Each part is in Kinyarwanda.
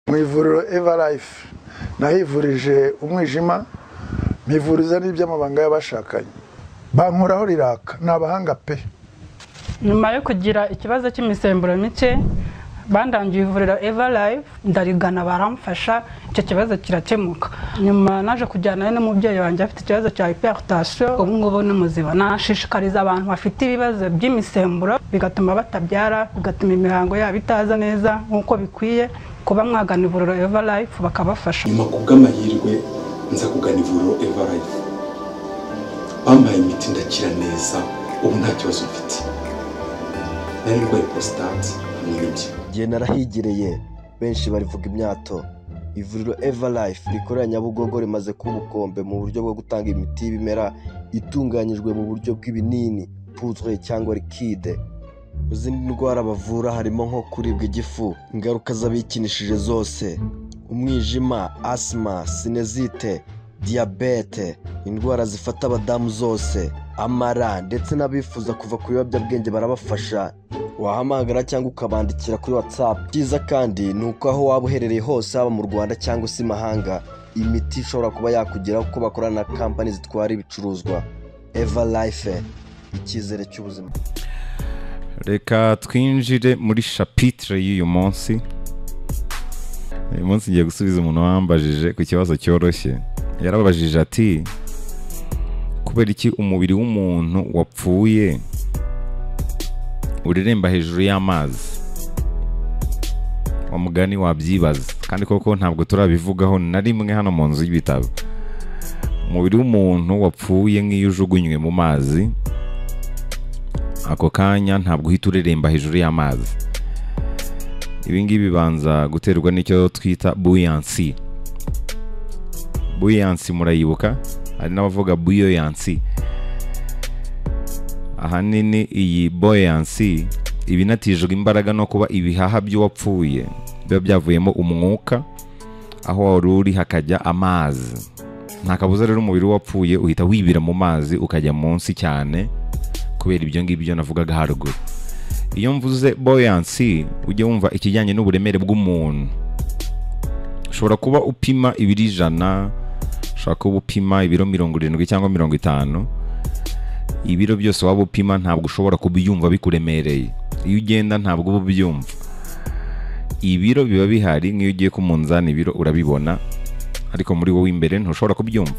mu ivuriro evarayife nahivurije umwijima mpivuriza n'iby'amabanga y'abashakanye bankuraho riraka ni abahanga pe nyuma yo kugira ikibazo cy'imisemburo mike bandangiye ivuriro eva live ndarigana baramfasha icyo kibazo kirakemuka nyuma naje kujyanayo n'umubyeyi wanjye afite ikibazo cya hiperutasiyo ubu ngubu ni muzima nashishikariza abantu bafite ibibazo by'imisemburo bigatuma batabyara bigatuma imihango yabo itaza neza nk'uko bikwiye kuba mwagana ivuriro eva live bakabafasha nyuma ku bw'amahirwe nza kugana ivuriro eva live bampaye imiti ndakira neza ubu nta kibazo mfite nari ndwaye porositate hamwe n'ibyo igihe narahigereye benshi barivuga imyato ivuriro eva life rikorera nyabugogo rimaze kuba ubukombe mu buryo bwo gutanga imiti y'ibimera itunganyijwe mu buryo bw'ibinini puzwe cyangwa rikide mu zindi ndwara bavura harimo nko kuribwa igifu ingaruka z'abikinishije zose umwijima asima sinezite diyabete indwara zifata abadamu zose amara ndetse n'abifuza kuva ku biyobyabwenge barabafasha wahamagara cyangwa ukabandikira kuri watsapu byiza kandi ni uko aho waba uherereye hose haba mu rwanda cyangwa se imahanga imiti ishobora kuba yakugeraho kuko bakorana na kampani zitwara ibicuruzwa eva life icyizere cy'ubuzima reka twinjire muri shapitire y'uyu munsi uyu munsi ngiye gusubiza umuntu wambajije ku kibazo cyoroshye yarabajije ati kubera iki umubiri w'umuntu wapfuye ureremba hejuru y'amazi wa mugani wabyibaza kandi koko ntabwo turabivugaho na rimwe hano mu nzu y'ibitabo umubiri w'umuntu wapfuye nk'iyo ujugunywe mu mazi ako kanya ntabwo uhita ureremba hejuru y'amazi ibingibi bibanza guterwa n'icyo twita buyansi buyansi murayibuka hari n'abavuga buyoyansi ahanini iyi boyansi iba inatijwe imbaraga no kuba ibihaha by'uwapfuye biba byavuyemo umwuka aho wari uri hakajya amazi nta kabuza rero umubiri w'uwapfuye uhita wibira mu mazi ukajya munsi cyane kubera ibyo ngibyo navugaga haruguru iyo mvuze boyansi ujye wumva ikijyanye n'uburemere bw'umuntu ushobora kuba upima ibiro ijana ushobora kuba upima ibiro mirongo irindwi cyangwa mirongo itanu ibiro byose waba upima ntabwo ushobora kubyumva bikuremereye iyo ugenda ntabwo uba ubyumva ibiro biba bihari nk'iyo ugiye ku munzani ibiro urabibona ariko muri wowe imbere ntushobora kubyumva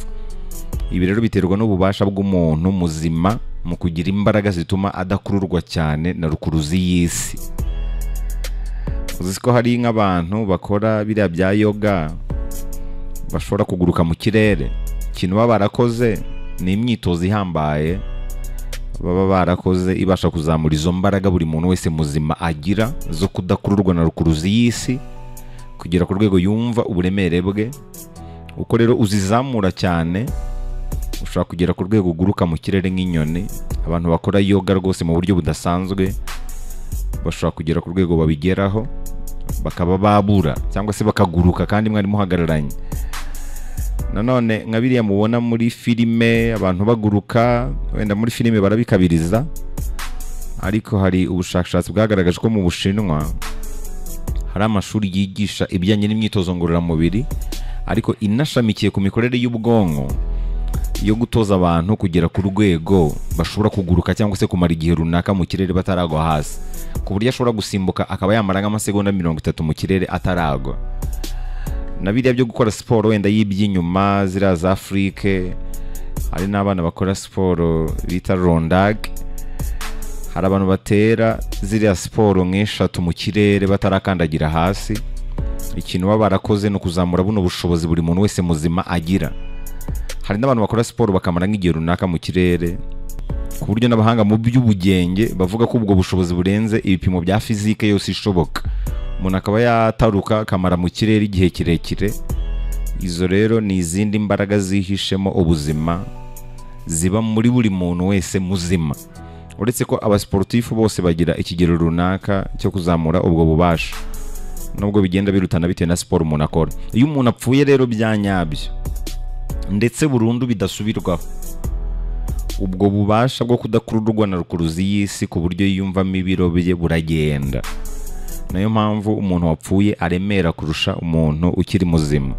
ibi rero biterwa n'ububasha bw'umuntu muzima mu kugira imbaraga zituma adakururwa cyane na rukuruzi y'isi uzi ko hari nk'abantu bakora biriya bya yoga bashobora kuguruka mu kirere ikintu baba barakoze ni imyitozo ihambaye baba barakoze ibasha kuzamura izo mbaraga buri muntu wese muzima agira zo kudakururwa na rukuruzi y'isi kugera ku rwego yumva uburemere bwe uko rero uzizamura cyane ushobora kugera ku rwego uguruka mu kirere nk'inyoni abantu bakora yoga rwose mu buryo budasanzwe bashobora kugera ku rwego babigeraho bakaba babura cyangwa se bakaguruka kandi mwari muhagararanye nanone nka biriya mubona muri filime abantu baguruka wenda muri filime barabikabiriza ariko hari ubushakashatsi bwagaragaje ko mu bushinwa hari amashuri yigisha ibijyanye n'imyitozo ngororamubiri ariko inashamikiye ku mikorere y'ubwonko yo gutoza abantu kugera ku rwego bashobora kuguruka cyangwa se kumara igihe runaka mu kirere bataragwa hasi ku buryo ashobora gusimbuka akaba yamara nk'amasegonda mirongo itatu mu kirere ataragwa na biriya byo gukora siporo wenda y'iby'inyuma ziriya za afurike hari n'abana bakora siporo bita rondage hari abantu batera ziriya siporo nk'eshatu mu kirere batarakandagira hasi ikintu baba barakoze ni ukuzamura buno bushobozi buri muntu wese muzima agira hari n'abantu bakora siporo bakamara nk'igihe runaka mu kirere ku buryo n'abahanga mu by'ubugenge bavuga ko ubwo bushobozi burenze ibipimo bya fizike yose ishoboka umuntu akaba yataruka akamara mu kirere igihe kirekire izo rero ni izindi mbaraga zihishemo ubuzima ziba muri buri muntu wese muzima uretse ko abasiporutifu bose bagira ikigero runaka cyo kuzamura ubwo bubasha nubwo bigenda birutana bitewe na siporo umuntu akora iyo umuntu apfuye rero bya nyabyo ndetse burundu bidasubirwaho ubwo bubasha bwo kudakururwa na rukuruzi y'isi ku buryo yiyumvamo ibiro bye buragenda nayo mpamvu umuntu wapfuye aremera kurusha umuntu ukiri muzima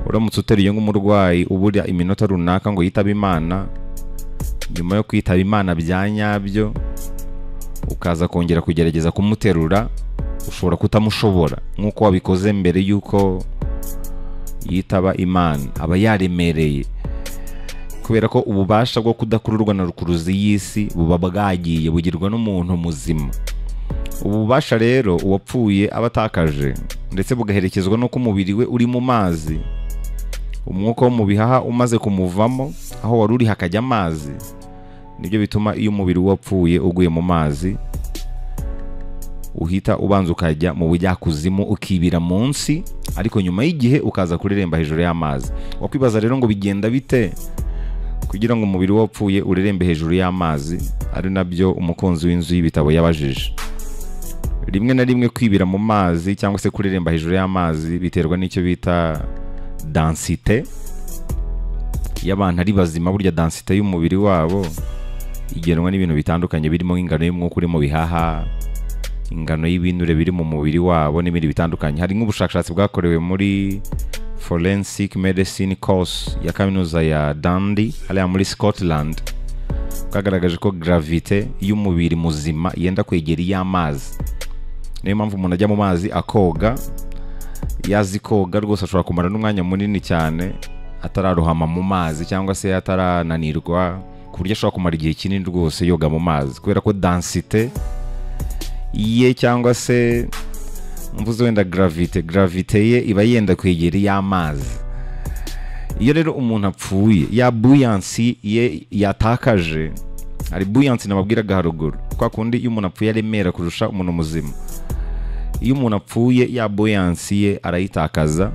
uramutse uteruye nk'umurwayi ubura iminota runaka ngo yitabe imana nyuma yo kwitaba imana bya nyabyo ukaza kongera kugerageza kumuterura ushobora kutamushobora nk'uko wabikoze mbere y'uko yitaba imana aba yaremereye kubera ko ububasha bwo kudakururwa na rukuruzi y'isi buba bwagiye bugirwa n'umuntu muzima ubu bubasha rero uwapfuye aba atakaje ndetse bugaherekezwa n'uko umubiri we uri mu mazi umwuka wo mu bihaha umaze kumuvamo aho wari uri hakajya amazi nibyo bituma iyo umubiri w'uwapfuye uguye mu mazi uhita ubanza ukajya mu bujyakuzimu ukibira munsi ariko nyuma y'igihe ukaza kureremba hejuru y'amazi wakwibaza rero ngo bigenda bite kugira ngo umubiri wapfuye urerembe hejuru y'amazi ari nabyo umukunzi w'inzu y'ibitabo yabajije rimwe na rimwe kwibira mu mazi cyangwa se kureremba hejuru y'amazi biterwa n'icyo bita dansite y'abantu ari bazima burya dansite y'umubiri wabo igenwa n'ibintu bitandukanye birimo nk'ingano y'umwuka uri mu bihaha ingano y'ibinure biri mu mubiri wabo n'ibindi bitandukanye hari nk'ubushakashatsi bwakorewe muri forensic medicine course ya kaminuza ya dandi hariya muri scotland bwagaragaje ko gravite y'umubiri muzima yenda kwegera iy'amazi niyo mpamvu umuntu ajya mu mazi akoga yazi koga rwose ashobora kumara n'umwanya munini cyane atararohama mu mazi cyangwa se atarananirwa ku buryo ashobora kumara igihe kinini rwose yoga mu mazi kubera ko dansite ye cyangwa se mvuze wenda gravite gravite ye iba yenda kwegera iy'amazi iyo rero umuntu apfuye ya buyansi ye yatakaje hari buyansi nababwiraga haruguru kwa kundi iyo umuntu apfuye aremera kurusha umuntu muzima iyo umuntu apfuye ya buyansi ye arayitakaza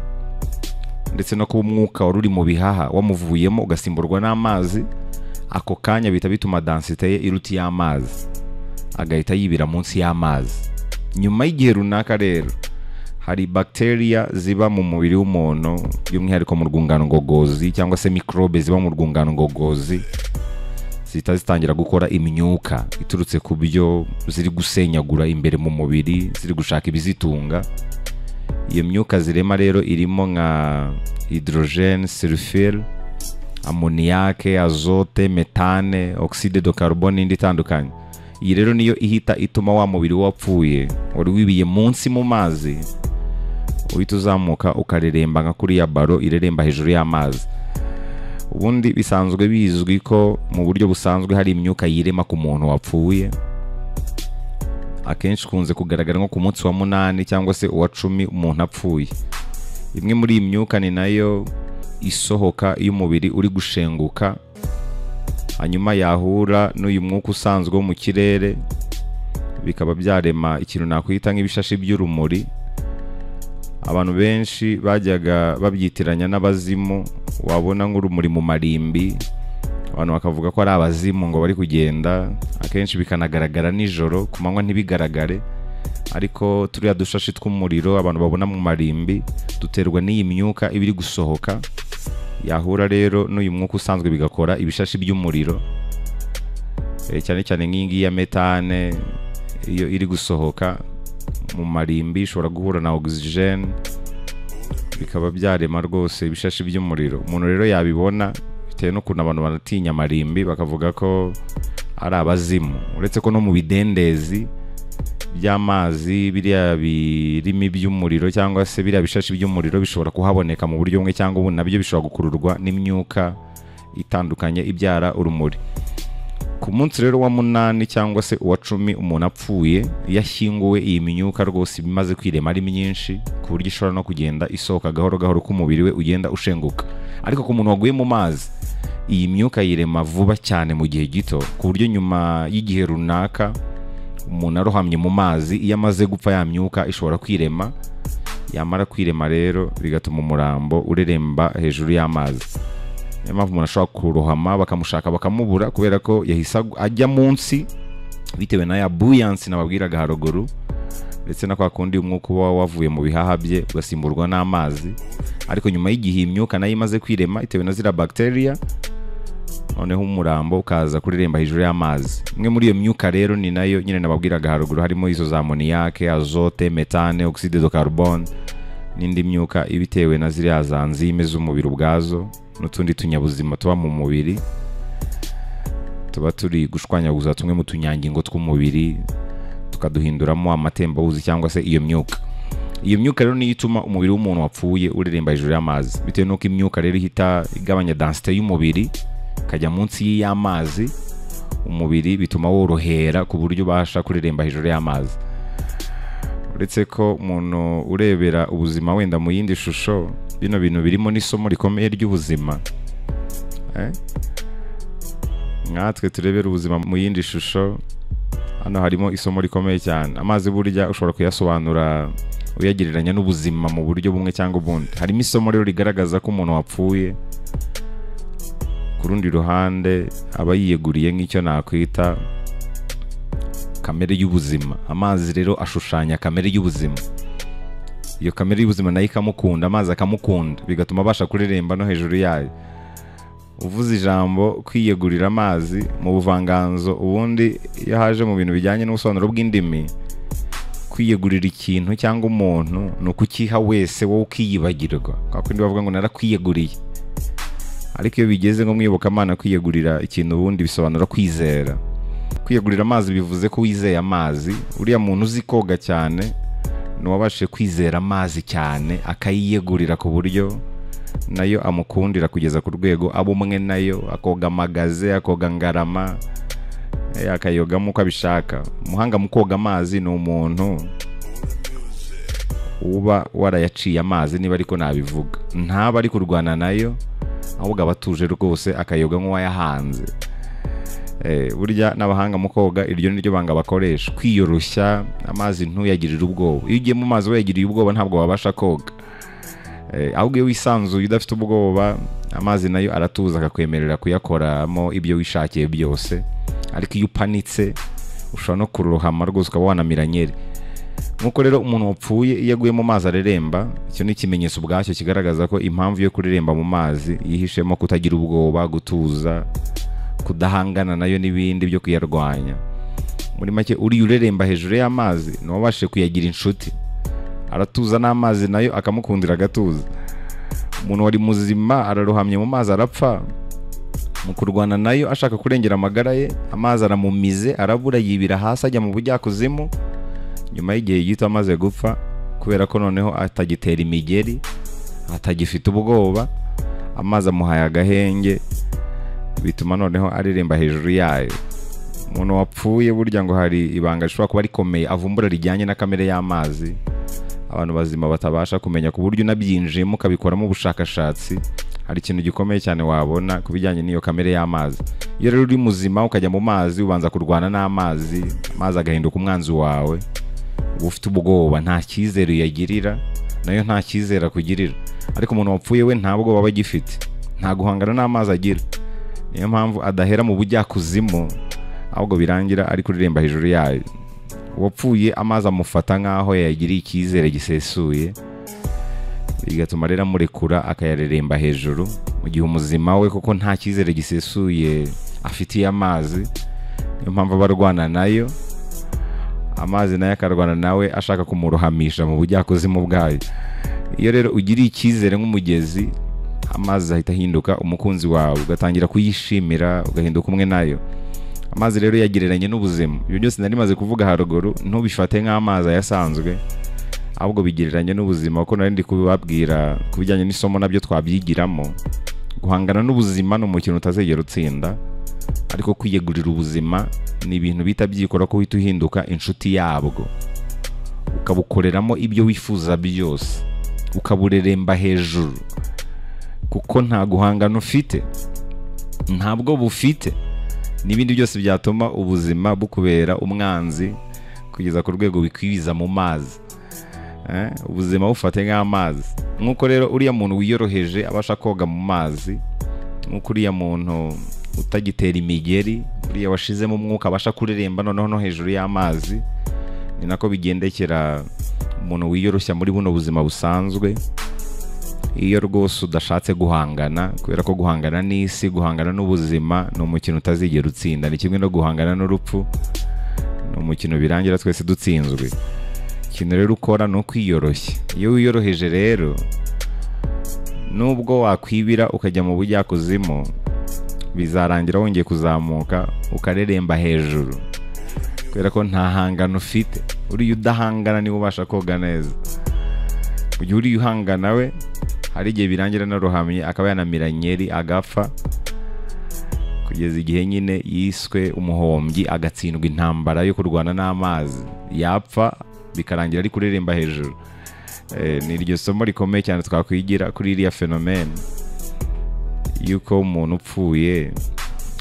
ndetse no kuba umwuka wari uri mu bihaha wamuvuyemo ugasimburwa n'amazi ako kanya bihita bituma dansite ye iruta iy'amazi agahita yibira munsi y'amazi nyuma y'igihe runaka rero hari bagiteriya ziba mu mubiri w'umuntu by'umwihariko mu rwungano ngogozi cyangwa se mikorobe ziba mu rwungano ngogozi zihita zitangira gukora imyuka iturutse ku byo ziri gusenyagura imbere mu mubiri ziri gushaka ibizitunga iyo myuka zirema rero irimo nka hydrogene sulfure amoniyake azote metane oxide de carbone n'indi itandukanye iyi rero niyo ihita ituma wa mubiri wapfuye wari wibiye munsi mu mazi uhita uzamuka ukareremba nka kuriya baro ireremba hejuru y'amazi ubundi bisanzwe bizwi ko mu buryo busanzwe hari imyuka yirema ku muntu wapfuye akenshi ikunze kugaragara nko ku munsi wa munani cyangwa se uwa cumi umuntu apfuye imwe muri iyi myuka ni nayo isohoka iyo umubiri uri gushenguka hanyuma yahura n'uyu mwuka usanzwe wo mu kirere bikaba byarema ikintu nakwita nk'ibishashi by'urumuri abantu benshi bajyaga babyitiranya n'abazimu wabona nk'urumuri mu marimbi abantu bakavuga ko ari abazimu ngo bari kugenda akenshi bikanagaragara nijoro ku manywa ntibigaragare ariko turiya dushashi tw'umuriro abantu babona mu marimbi duterwa n'iyi myuka iba iri gusohoka yahura rero n'uyu mwuka usanzwe bigakora ibishashi by'umuriro Eh, cyane cyane nk'iyi ngiyi ya metane iyo iri gusohoka mu marimbi ishobora guhura na ogisijeni bikaba byarema rwose ibishashi by'umuriro umuntu rero yabibona bitewe n'ukuntu abantu baratinya amarimbi bakavuga ko ari abazimu uretse ko no mu bidendezi by'amazi biriya birimi by'umuriro cyangwa se biriya bishashi by'umuriro bishobora kuhaboneka mu buryo bumwe cyangwa ubundi nabyo bishobora gukururwa n'imyuka itandukanye ibyara urumuri ku munsi rero wa munani cyangwa se uwa cumi umuntu apfuye iyo ashyinguwe iyi myuka rwose iba imaze kwirema ari myinshi ku buryo ishobora no kugenda isohoka gahoro gahoro ko umubiri we ugenda ushenguka ariko ku muntu waguye mu mazi iyi myuka yirema vuba cyane mu gihe gito ku buryo nyuma y'igihe runaka umuntu arohamye mu mazi iyo amaze gupfa ya myuka ishobora kwirema yamara kwirema rero bigatuma umurambo ureremba hejuru y'amazi niyo mpamvu umuntu ashobora kurohama bakamushaka bakamubura kubera ko yahise agu- ajya munsi bitewe na ya buyansi nababwiraga haruguru ndetse na kwa kundi umwuka uba wavuye mu bihaha bye ugasimburwa n'amazi ariko nyuma y'igihe iyi myuka nayo imaze kwirema itewe na ziriya bagiteriya noneho umurambo ukaza kuririmba hejuru y'amazi imwe muri iyo myuka rero ni nayo nyine nababwiraga haruguru harimo izo za moniyake azote metane oxide de carbone n'indi myuka iba itewe na ziriya za nzime z'umubiri ubwazo n'utundi tunyabuzima tuba mu mubiri tuba turi gushwanyaguza tumwe mu tunyangingo tw'umubiri tukaduhinduramo amatembabuzi cyangwa se iyo myuka iyo myuka rero niyo ituma umubiri w'umuntu wapfuye ureremba hejuru y'amazi bitewe n'uko imyuka rero ihita igabanya dansite y'umubiri ikajya munsi y'amazi umubiri bituma worohera ku buryo ubasha kureremba hejuru y'amazi uretse ko umuntu urebera ubuzima wenda mu yindi shusho bino bintu birimo n'isomo rikomeye ry'ubuzima Eh? nkatwe turebera ubuzima mu yindi shusho hano harimo isomo rikomeye cyane amazi burya ushobora kuyasobanura uyagereranya n'ubuzima mu buryo bumwe cyangwa ubundi harimo isomo rero rigaragaza ko umuntu wapfuye ku rundi ruhande aba yiyeguriye nk'icyo nakwita kamere y'ubuzima amazi rero ashushanya kamere y'ubuzima iyo kamere y'ubuzima nayo ikamukunda amazi akamukunda bigatuma abasha kuririmba no hejuru yayo uvuze ijambo kwiyegurira amazi mu buvanganzo ubundi iyo haje mu bintu bijyanye n'ubusobanuro bw'indimi kwiyegurira ikintu cyangwa umuntu ni ukukiha wese wowe ukiyibagirwa kwa kundi bavuga ngo narakwiyeguriye ariko iyo bigeze nko mu iyobokamana kwiyegurira ikintu ubundi bisobanura kwizera kwiyegurira amazi bivuze ko wizeye amazi uriya muntu uzi koga cyane ni uwabashije kwizera amazi cyane akayiyegurira ku buryo nayo amukundira kugeza ku rwego aba umwe nayo akoga amagaze akoga ngarama eh, akayogamo uko abishaka umuhanga mu koga amazi ni umuntu uba warayaciye amazi niba ariko nabivuga ntaba ari kurwana nayo ahubwo aba atuje rwose akayoga nk'uwayahanze Eh, burya n'abahanga mu koga iryo ni ryo banga bakoresha kwiyoroshya amazi ntuyagirire ubwoba iyo ugiye mu mazi wayagiriye ubwoba ntabwo wabasha koga Eh, ahubwo iyo wisanzuye udafite ubwoba amazi nayo aratuza akakwemerera kuyakoramo ibyo wishakiye byose ariko iyo upanitse ushobora no kurohama rwose ukaba wanamira nyeri nk'uko rero umuntu wapfuye iyo aguye mu mazi areremba icyo ni ikimenyetso ubwacyo kigaragaza ko impamvu yo kureremba mu mazi yihishemo kutagira ubwoba gutuza kudahangana nayo n'ibindi byo kuyarwanya muri make uriya ureremba hejuru y'amazi ni uwabashije kuyagira inshuti aratuza n'amazi nayo akamukundira agatuza umuntu wari muzima ararohamye mu mazi arapfa mu kurwana nayo ashaka kurengera amagara ye amazi aramumize arabura yibira hasi ajya mu bujyakuzimu nyuma y'igihe gito amaze gupfa kubera ko noneho atagitera imigeri atagifite ubwoba amazi amuhaye agahenge bituma noneho areremba hejuru yayo umuntu wapfuye burya ngo hari ibanga rishobora kuba rikomeye avumbura rijyanye na kamere y'amazi abantu bazima batabasha kumenya ku buryo unabyinjiyemo ukabikoramo ubushakashatsi hari ikintu gikomeye cyane wabona ku bijyanye n'iyo kamere y'amazi iyo rero uri muzima ukajya mu mazi ubanza kurwana n'amazi amazi agahinduka umwanzi wawe uba ufite ubwoba nta cyizere uyagirira nayo nta cyizere akugirira ariko umuntu wapfuye we nta bwoba aba agifite nta guhangana n'amazi agira niyo mpamvu adahera mu bujyakuzimu ahubwo birangira ari kuririmba hejuru yayo uwapfuye amazi amufata nk'aho yayagiriye icyizere gisesuye bigatuma rero amurekura akayareremba hejuru mu gihe umuzima we kuko nta cyizere gisesuye afitiye amazi niyo mpamvu aba arwana nayo amazi nayo akarwana nawe ashaka kumurohamisha mu bujyakuzimu bwayo iyo rero ugiriye icyizere nk'umugezi amazi ahita ahinduka umukunzi wawe ugatangira kuyishimira ugahinduka umwe nayo amazi rero yagereranye n'ubuzima ibyo byose nari maze kuvuga haruguru ntubifate nk'amazi ayasanzwe ahubwo bigereranye n'ubuzima kuko nari ndi kubibabwira ku bijyanye n'isomo nabyo twabyigiramo guhangana n'ubuzima ni umukino utazegera utsinda ariko kwiyegurira ubuzima ni ibintu bita byikora ko uhita uhinduka inshuti yabwo ukabukoreramo ibyo wifuza byose ukabureremba hejuru kuko nta guhangana ufite ntabwo bufite n'ibindi byose byatuma ubuzima bukubera umwanzi kugeza ku rwego bikwibiza mu mazi Eh, ubuzima bufate nk'amazi nk'uko rero uriya muntu wiyoroheje abasha koga mu mazi nk'uko uriya muntu utagitera imigeri uriya washizemo umwuka abasha kureremba noneho no hejuru y'amazi ni nako bigendekera umuntu wiyoroshya muri buno buzima busanzwe iyo rwose udashatse guhangana kubera ko guhangana n'isi guhangana n'ubuzima ni umukino utazigera utsinda ni kimwe no guhangana n'urupfu ni umukino birangira twese dutsinzwe ikintu rero ukora ni ukwiyoroshya iyo wiyoroheje rero nubwo wakwibira ukajya mu bujyakuzimu bizarangira wongeye kuzamuka ukareremba hejuru kubera ko nta hangano ufite uriya udahangana niwe ubasha koga neza mu gihe uriya uhangana we hari igihe birangira naruhamye akaba yanamira nyeri agapfa kugeza igihe nyine yiswe umuhombyi agatsindwa intambara yo kurwana n'amazi yapfa bikarangira ari kureremba hejuru Eh, ni iryo somo rikomeye cyane twakwigira kuri iriya fenomene yuko umuntu upfuye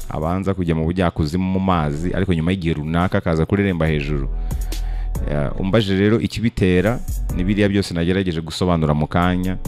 abanza kujya mu bujyakuzimu mu mazi ariko nyuma y'igihe runaka akaza kureremba hejuru Ya, umbaje rero ikibitera ni biriya byose nagerageje gusobanura mu kanya